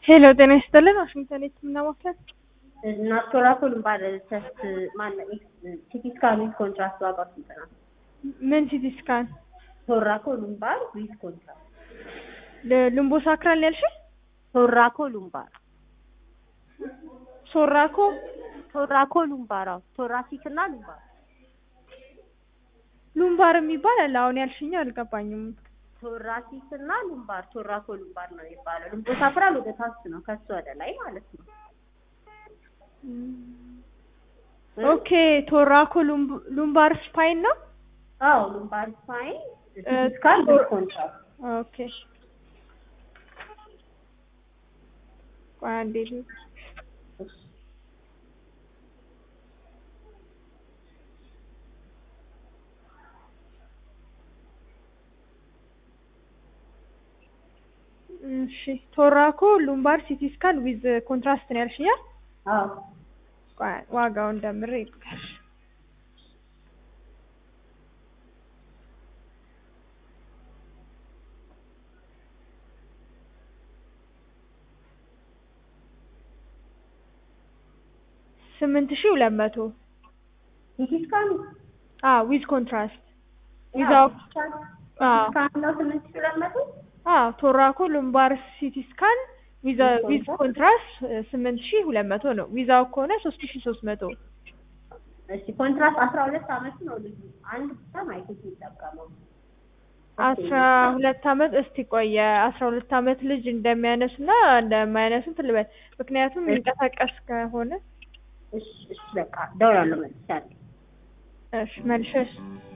ሄሎ ጤና ይስጥልን ዋሽንግተን የህክምና ማዕከል እና ቶራኮል ባለ ቴስት ማነው ሲቲ ስካን ዊዝ ኮንትራስት ዋጋው ስንት ነው? ምን ሲቲ ስካን ቶራኮ ሉምባር ዊዝ ኮንትራስት ልምቦ ሳክራል ነው ያልሽኝ ቶራኮ ሉምባር ሶራኮ ቶራኮ ሉምባር አዎ ቶራሲክ እና ሉምባር ሉምባር የሚባል አለ አሁን ያልሽኝ አልገባኝም ቶራሲክ እና ሉምባር ቶራኮ ሉምባር ነው የሚባለው ልምቦ ሳክራል ወደ ታች ነው ከሱ ወደ ላይ ማለት ነው ኦኬ ቶራኮ ሉምባር ስፓይን ነው አዎ ሉምባር ስፓይን ሲቲ ስካን ዊዝ ኮንትራስት ኦኬ ቆይ አንዴ ልሂድ። እሺ ቶራኮ ሉምባር ሲቲ ስካን ዊዝ ኮንትራስት ነው ያልሽኝ አይደል? አዎ ቆይ ዋጋውን ደምሬ ልንገርሽ ስምንት ሺህ ሁለት መቶ ሲቲ ስካን አዎ ዊዝ ኮንትራስት ዊዛው አዎ ስካን ነው ስምንት ሺህ ሁለት መቶ አዎ ቶራኮ ሉምባር ሲቲ ስካን ዊዝ ዊዝ ኮንትራስት ስምንት ሺህ ሁለት መቶ ነው ዊዛው ከሆነ ሶስት ሺህ ሶስት መቶ እሺ ኮንትራስት አስራ ሁለት አመት ነው ልጁ አንድ ብቻ ማይክሮስ የሚጠቀመው አስራ ሁለት አመት እስቲ ቆየ አስራ ሁለት አመት ልጅ እንደሚያነሱና እንደማያነሱ እንትን ልበል ምክንያቱም የሚንቀሳቀስ ከሆነ እሺ እሺ በቃ እደውላለሁ መልሻለሁ እሺ መልሸሽ